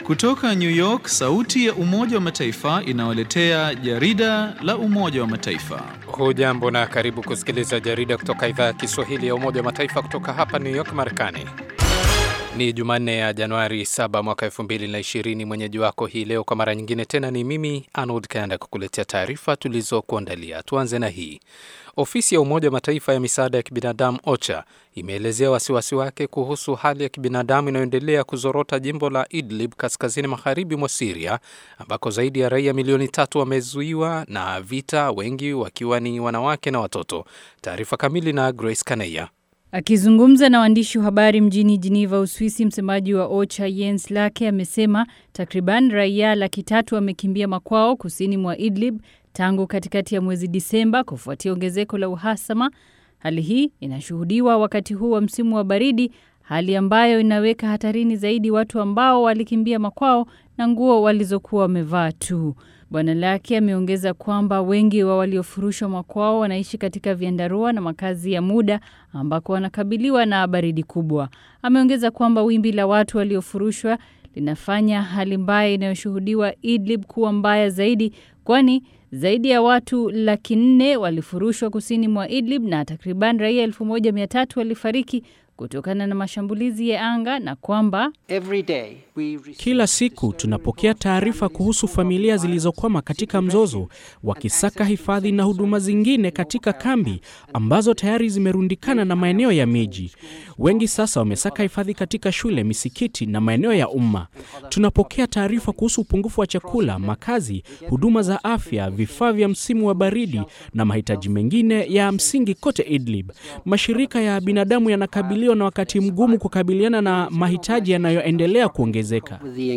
Kutoka New York, sauti ya Umoja wa Mataifa inawaletea jarida la Umoja wa Mataifa. Hujambo na karibu kusikiliza jarida kutoka idhaa ya Kiswahili ya Umoja wa Mataifa kutoka hapa New York, Marekani. Ni Jumanne ya Januari 7 mwaka 2020. Mwenyeji wako hii leo kwa mara nyingine tena ni mimi Arnold Kanda kukuletea taarifa tulizokuandalia. Tuanze na hii. Ofisi ya Umoja wa Mataifa ya misaada ya kibinadamu OCHA imeelezea wasiwasi wake kuhusu hali ya kibinadamu inayoendelea kuzorota jimbo la Idlib kaskazini magharibi mwa Siria, ambako zaidi ya raia milioni tatu wamezuiwa na vita, wengi wakiwa ni wanawake na watoto. Taarifa kamili na Grace Kaneya. Akizungumza na waandishi wa habari mjini Geneva, Uswisi, msemaji wa OCHA Jens Lake amesema takriban raia laki tatu wamekimbia makwao kusini mwa Idlib tangu katikati ya mwezi Disemba kufuatia ongezeko la uhasama. Hali hii inashuhudiwa wakati huu wa msimu wa baridi, hali ambayo inaweka hatarini zaidi watu ambao walikimbia makwao na nguo walizokuwa wamevaa tu. Bwana Lake ameongeza kwamba wengi wa waliofurushwa makwao wanaishi katika vyandarua na makazi ya muda ambako wanakabiliwa na baridi kubwa. Ameongeza kwamba wimbi la watu waliofurushwa linafanya hali mbaya inayoshuhudiwa Idlib kuwa mbaya zaidi, kwani zaidi ya watu laki nne walifurushwa kusini mwa Idlib na takriban raia elfu moja mia tatu walifariki kutokana na mashambulizi ya anga na kwamba kila siku tunapokea taarifa kuhusu familia zilizokwama katika mzozo, wakisaka hifadhi na huduma zingine katika kambi ambazo tayari zimerundikana na maeneo ya miji. Wengi sasa wamesaka hifadhi katika shule, misikiti na maeneo ya umma. Tunapokea taarifa kuhusu upungufu wa chakula, makazi, huduma za afya, vifaa vya msimu wa baridi na mahitaji mengine ya msingi kote Idlib. Mashirika ya binadamu yanakabiliwa na wakati mgumu kukabiliana na mahitaji yanayoendelea kuongezeka.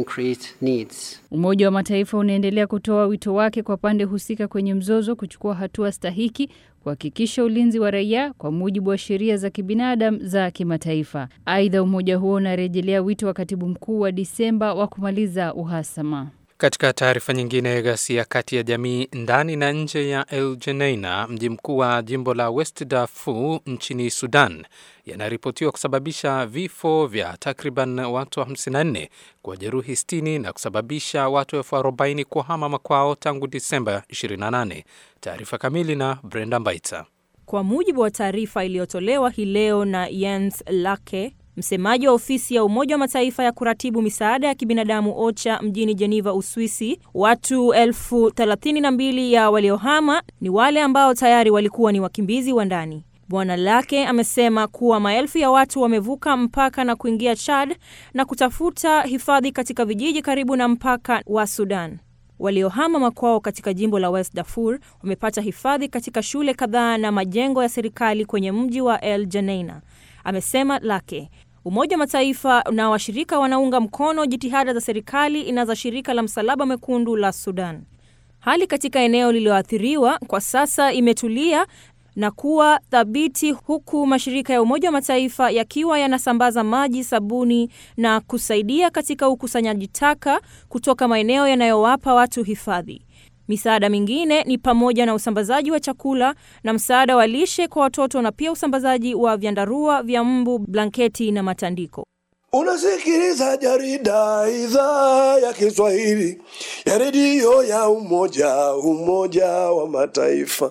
Umoja wa Mataifa unaendelea kutoa wito wake kwa pande husika kwenye mzozo kuchukua hatua stahiki kuhakikisha ulinzi wa raia kwa mujibu wa sheria za kibinadamu za kimataifa. Aidha, umoja huo unarejelea wito wa katibu mkuu wa Disemba wa kumaliza uhasama. Katika taarifa nyingine, ghasia kati ya jamii ndani na nje ya El Geneina, mji mkuu wa jimbo la West Darfur nchini Sudan, yanaripotiwa kusababisha vifo vya takriban watu 54, kuwajeruhi 60 na kusababisha watu elfu arobaini kuhama makwao tangu Disemba 28. Taarifa kamili na Brenda Mbaita. Kwa mujibu wa taarifa iliyotolewa hii leo na Jens Lake, msemaji wa ofisi ya Umoja wa Mataifa ya kuratibu misaada ya kibinadamu OCHA mjini Geneva, Uswisi, watu elfu thelathini na mbili ya waliohama ni wale ambao tayari walikuwa ni wakimbizi wa ndani. Bwana Lake amesema kuwa maelfu ya watu wamevuka mpaka na kuingia Chad na kutafuta hifadhi katika vijiji karibu na mpaka wa Sudan. Waliohama makwao katika jimbo la West Darfur wamepata hifadhi katika shule kadhaa na majengo ya serikali kwenye mji wa El Geneina, amesema Lake. Umoja wa Mataifa na washirika wanaunga mkono jitihada za serikali na za shirika la Msalaba Mwekundu la Sudan. Hali katika eneo lililoathiriwa kwa sasa imetulia na kuwa thabiti huku mashirika ya Umoja wa Mataifa yakiwa yanasambaza maji, sabuni na kusaidia katika ukusanyaji taka kutoka maeneo yanayowapa watu hifadhi. Misaada mingine ni pamoja na usambazaji wa chakula na msaada wa lishe kwa watoto na pia usambazaji wa vyandarua vya mbu, blanketi na matandiko. Unasikiliza jarida idhaa ya Kiswahili ya redio ya Umoja Umoja wa Mataifa.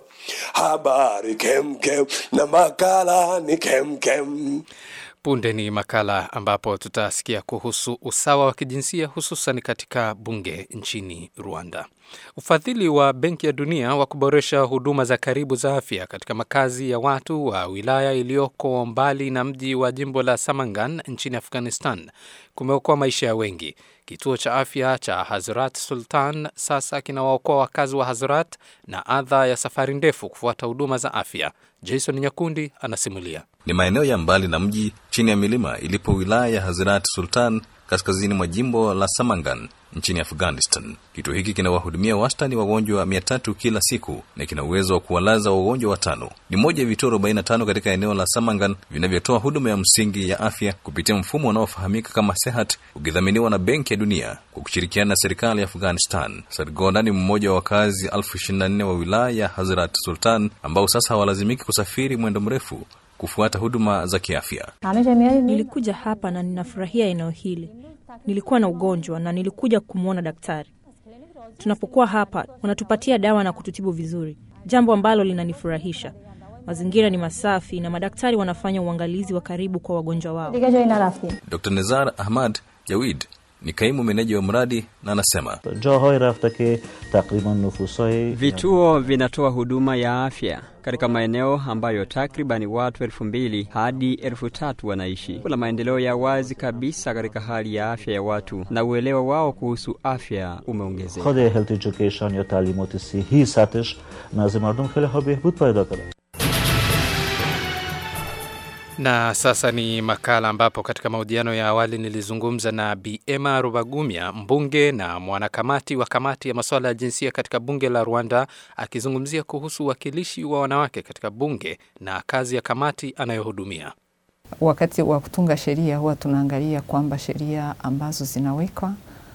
Habari kemkem na makala ni kemkem. Punde ni makala ambapo tutasikia kuhusu usawa wa kijinsia hususan katika bunge nchini Rwanda. Ufadhili wa Benki ya Dunia wa kuboresha huduma za karibu za afya katika makazi ya watu wa wilaya iliyoko mbali na mji wa jimbo la Samangan nchini Afghanistan kumeokoa maisha ya wengi. Kituo cha afya cha Hazrat Sultan sasa kinawaokoa wakazi wa Hazrat na adha ya safari ndefu kufuata huduma za afya. Jason Nyakundi anasimulia. Ni maeneo ya mbali na mji chini ya milima ilipo wilaya ya Hazrat Sultan kaskazini mwa jimbo la Samangan nchini Afghanistan. Kituo hiki kinawahudumia wastani wagonjwa mia tatu kila siku na kina uwezo wa kuwalaza wagonjwa watano. Ni moja ya vituo 45 katika eneo la Samangan vinavyotoa huduma ya msingi ya afya kupitia mfumo unaofahamika kama Sehat, ukidhaminiwa na Benki ya Dunia kwa kushirikiana na serikali ya Afghanistan. Sargonda ni mmoja wa wakazi elfu ishirini na nne wa wilaya ya Hazrat Sultan ambao sasa hawalazimiki kusafiri mwendo mrefu kufuata huduma za kiafya. Nilikuja hapa na ninafurahia eneo hili. nilikuwa na ugonjwa na nilikuja kumwona daktari. Tunapokuwa hapa, wanatupatia dawa na kututibu vizuri, jambo ambalo linanifurahisha. Mazingira ni masafi na madaktari wanafanya uangalizi wa karibu kwa wagonjwa wao. Dr Nezar Ahmad Jawid ni kaimu meneja wa mradi na anasema جاهایی رفته که تقریبا نفوسهای Vituo vinatoa huduma ya afya katika maeneo ambayo takribani watu elfu mbili hadi elfu tatu wanaishi. Kuna maendeleo ya wazi kabisa katika hali ya afya ya watu na uelewa wao kuhusu afya umeongezeka. خود هلت ایژوکیشن یا تعلیمات صحی سطحش نزد مردم خیلی ها بهبود پیدا کرده Na sasa ni makala ambapo katika mahojiano ya awali nilizungumza na Bi Emma Rubagumya, mbunge na mwanakamati wa kamati ya masuala ya jinsia katika bunge la Rwanda, akizungumzia kuhusu uwakilishi wa wanawake katika bunge na kazi ya kamati anayohudumia. Wakati wa kutunga sheria huwa tunaangalia kwamba sheria ambazo zinawekwa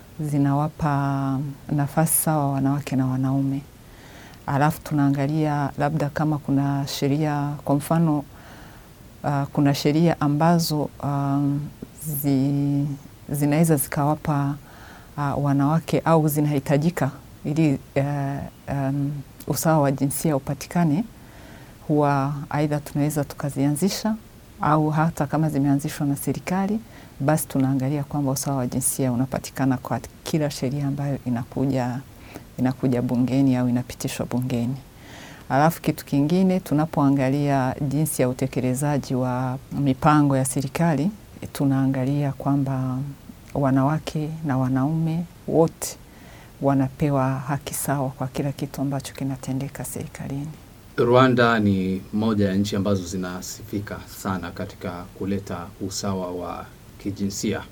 zinawapa nafasi sawa wanawake na wanaume, alafu tunaangalia labda kama kuna sheria kwa mfano uh, kuna sheria ambazo um, zi, zinaweza zikawapa uh, wanawake au zinahitajika ili uh, um, usawa wa jinsia upatikane, huwa aidha tunaweza tukazianzisha au hata kama zimeanzishwa na serikali, basi tunaangalia kwamba usawa wa jinsia unapatikana kwa kila sheria ambayo inakuja inakuja bungeni au inapitishwa bungeni. Alafu kitu kingine tunapoangalia jinsi ya utekelezaji wa mipango ya serikali, tunaangalia kwamba wanawake na wanaume wote wanapewa haki sawa kwa kila kitu ambacho kinatendeka serikalini. Rwanda ni moja ya nchi ambazo zinasifika sana katika kuleta usawa wa kijinsia.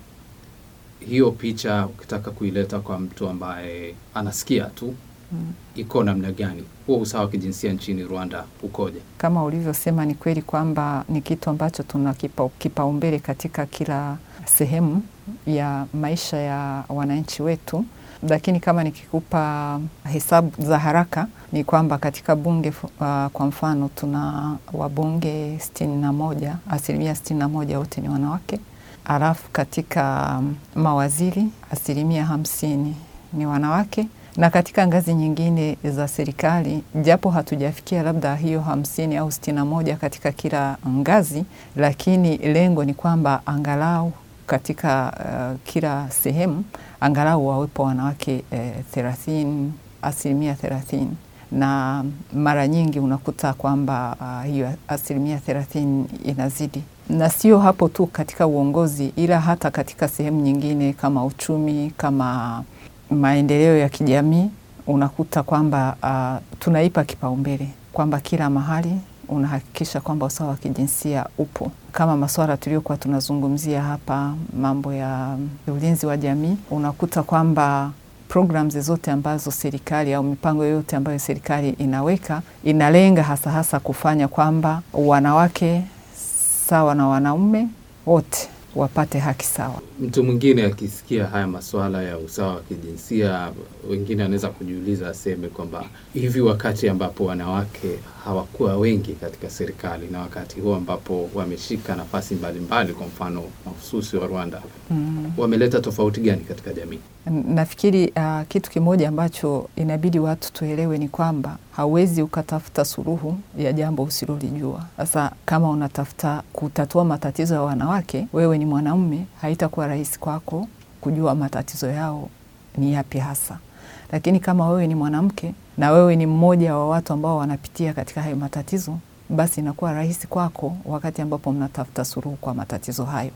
Hiyo picha ukitaka kuileta kwa mtu ambaye anasikia tu Mm. iko namna gani? Huo usawa wa kijinsia nchini Rwanda ukoje? Kama ulivyosema, ni kweli kwamba ni kitu ambacho tuna kipa- kipaumbele katika kila sehemu ya maisha ya wananchi wetu, lakini kama nikikupa hesabu za haraka ni kwamba katika bunge fu- uh, kwa mfano tuna wabunge sitini na moja, asilimia sitini na moja wote ni wanawake, alafu katika um, mawaziri asilimia hamsini ni wanawake na katika ngazi nyingine za serikali, japo hatujafikia labda hiyo hamsini au sitini na moja katika kila ngazi, lakini lengo ni kwamba angalau katika uh, kila sehemu angalau wawepo wanawake eh, thelathini, asilimia thelathini na mara nyingi unakuta kwamba uh, hiyo asilimia thelathini inazidi, na sio hapo tu katika uongozi, ila hata katika sehemu nyingine kama uchumi, kama maendeleo ya kijamii, unakuta kwamba uh, tunaipa kipaumbele kwamba kila mahali unahakikisha kwamba usawa wa kijinsia upo, kama masuala tuliokuwa tunazungumzia hapa, mambo ya ulinzi wa jamii, unakuta kwamba programs zote ambazo serikali au mipango yoyote ambayo serikali inaweka inalenga hasa hasa kufanya kwamba wanawake sawa na wanaume wote wapate haki sawa. Mtu mwingine akisikia haya masuala ya usawa wa kijinsia, wengine anaweza kujiuliza, aseme kwamba hivi wakati ambapo wanawake hawakuwa wengi katika serikali na wakati huo ambapo wameshika nafasi mbalimbali, kwa mfano mahususi wa Rwanda, Mm. wameleta tofauti gani katika jamii? Nafikiri uh, kitu kimoja ambacho inabidi watu tuelewe ni kwamba hauwezi ukatafuta suluhu ya jambo usilolijua. Sasa kama unatafuta kutatua matatizo ya wanawake, wewe ni mwanaume, haitakuwa rahisi kwako kujua matatizo yao ni yapi hasa. Lakini kama wewe ni mwanamke na wewe ni mmoja wa watu ambao wanapitia katika hayo matatizo, basi inakuwa rahisi kwako wakati ambapo mnatafuta suluhu kwa matatizo hayo.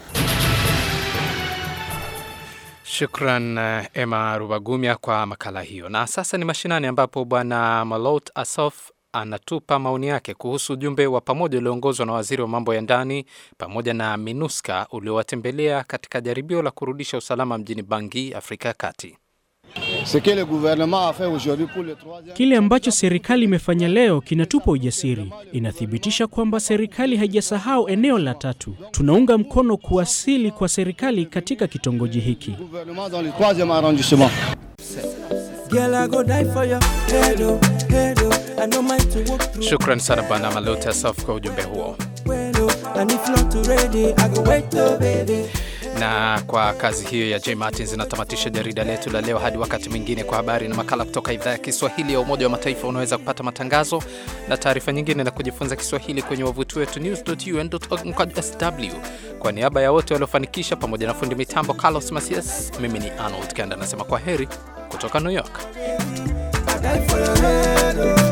Shukran eh, Emma Rubagumya kwa makala hiyo. Na sasa ni mashinani, ambapo Bwana Malot Asof anatupa maoni yake kuhusu ujumbe wa pamoja ulioongozwa na waziri wa mambo ya ndani pamoja na MINUSCA uliowatembelea katika jaribio la kurudisha usalama mjini Bangi, Afrika ya Kati. Kile ambacho serikali imefanya leo kinatupa ujasiri. Inathibitisha kwamba serikali haijasahau eneo la tatu. Tunaunga mkono kuwasili kwa serikali katika kitongoji hiki. Shukran sana Bwana Malot Asof kwa ujumbe huo. Na kwa kazi hiyo ya J Martins inatamatisha jarida letu la leo. Hadi wakati mwingine, kwa habari na makala kutoka idhaa ya Kiswahili ya Umoja wa Mataifa. Unaweza kupata matangazo na taarifa nyingine na kujifunza Kiswahili kwenye wavuti wetu news.un.org/sw. Kwa niaba ya wote waliofanikisha, pamoja na fundi mitambo Carlos Masias, mimi ni Arnold Kanda nasema kwa heri kutoka New York.